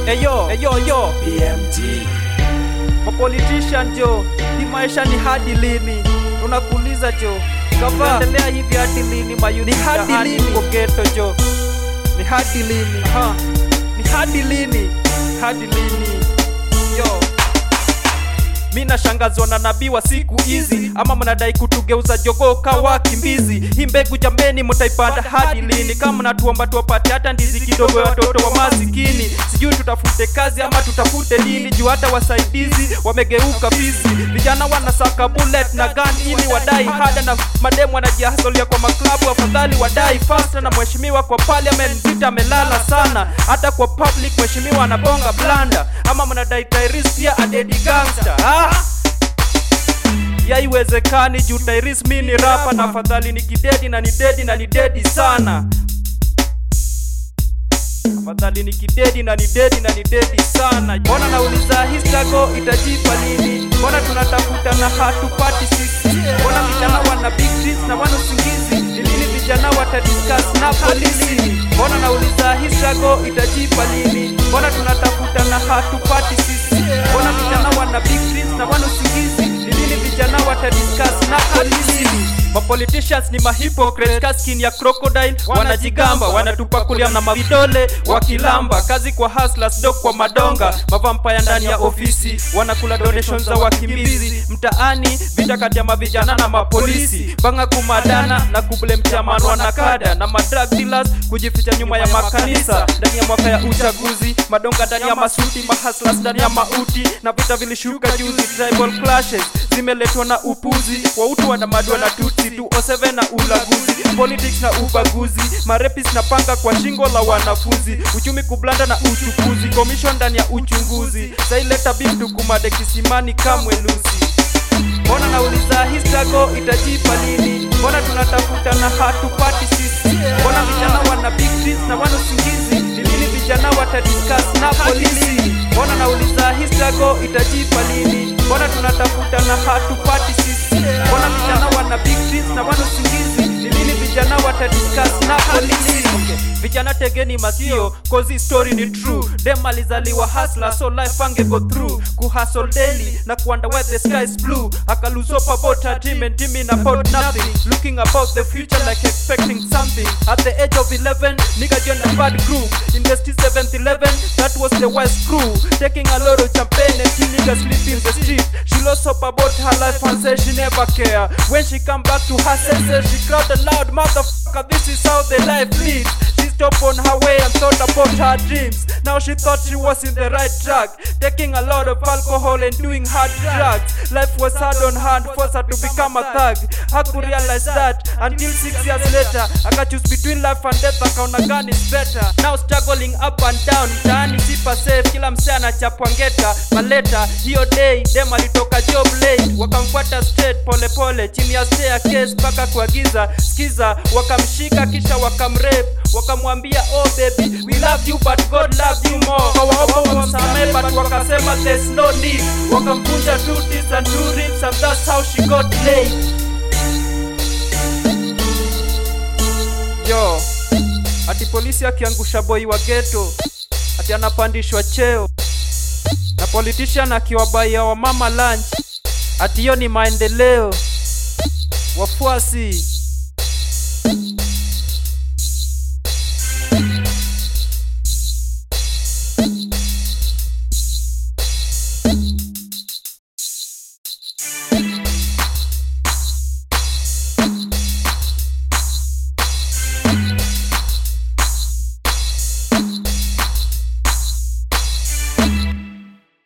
Eyo, eyo, yo, BMG mapolitician jo, hii maisha ni hadi lini? Tunakuuliza jo, gava endelea hivi hadi lini? Mayuni Ni hadi mtaani lini? huko ghetto jo, ni hadi lini? Ha, ni hadi lini? Hadi lini? Yo, mi nashangazwa na nabii wa siku hizi, ama mnadai kutugeuza jogoo kawa kimbizi. Hii mbegu jambeni, mtaipanda hadi lini? Kama mnatuomba tuwapate hata ndizi kidogo ya watoto wa masikini, sijui tutafute kazi ama tutafute nini, juu hata wasaidizi wamegeuka fizi. Vijana wanasaka bullet na gun ili wadai hada, na mademu wanajihasolia kwa maklabu, afadhali wadai fasta. Na mheshimiwa kwa parliament vita amelala sana, hata kwa public mheshimiwa anabonga blanda, ama mnadai Tyrese pia adedi gangster ah! yaiwezekani juu Tyrese mi ni rapa na afadhali ni kidedi na ni dedi na ni dedi sana afadhali ni kidedi na ni dedi na ni dedi sana mbona nauliza hii struggle itajipa lini mbona tunatafuta na hatupati sisi mbona vijana wana big dreams na wana usingizi ni lini vijana watadiscuss na polisi mbona nauliza hii struggle itajipa lini mbona tunatafuta na hatupati sisi mbona vijana wana big dreams na wana usingizi ni lini vijana watadiscuss na polisi mapoliticians ni mahypocrites kaskin ya crocodile wanajigamba wanatupakulia na mavidole wakilamba kazi kwa hustlers dok kwa madonga mavampaya ndani ya ofisi wanakula donations za wakimbizi mtaani vita kati ya mavijana na mapolisi banga kumadana na kublem chairman wanakada na madrug dealers kujificha nyuma ya makanisa ndani ya mwaka ya uchaguzi madonga ndani ya masuti mahaslas ndani ya mauti na vita vilishuka juzi tribal clashes zimeletwa na upuzi wautu wanamadwa na tutsi 207 na ulaguzi politics na ubaguzi marepis na panga kwa shingo la wanafunzi uchumi kublanda na uchukuzi commission ndani ya uchunguzi saileta bimtu kumade kisimani kamwe lusi mbona nauliza hii struggle itajipa lini mbona tunatafuta na hatupati sisi mbona vijana wana big dreams na wana usingizi ni lini vijana watadiscuss na polisi mbona nauliza hii struggle itajipa lini mbona tunatafuta na hatupati sisi mbona vijana wana big dreams na wana usingizi ni lini vijana watadiscuss na polisi vijana tegeni masio kozi story ni true dem alizaliwa hasla so life ange go through kuhustle daily na kuwonder where the sky is blue akaluso about her dream and dreaming about nothing looking about the future like expecting something at the age of 11 nigga joined a bad group in the 7th 11 that was the west crew taking a lot of champagne and till niggas sleep in the street she lost hope about her life and said she never care when she come back to her senses she cried aloud motherfucker this is how the life leads she stopped on her way and thought about her dreams now she thought she was in the right track taking a lot of alcohol and doing hard drugs life was hard on her and forced her to become a thug haku realize that until six years later akachoose between life and death akaona gun is better now struggling up and down mtaani sipa safe kila msee anachapwa ngeta maleta hiyo day dem alitoka job late wakamfuata straight pole pole chini ya staircase mpaka kuagiza skiza wakamshika kisha wakamrape wakamwambia oh baby we love you but god love you more kawaomba wamsamehe but wakasema there's no need wakamkunja two teeth and two ribs and that's how she got laid yo ati polisi akiangusha boi wa geto ati anapandishwa cheo na politician akiwabaia wamama lunch ati hiyo ni maendeleo wafuasi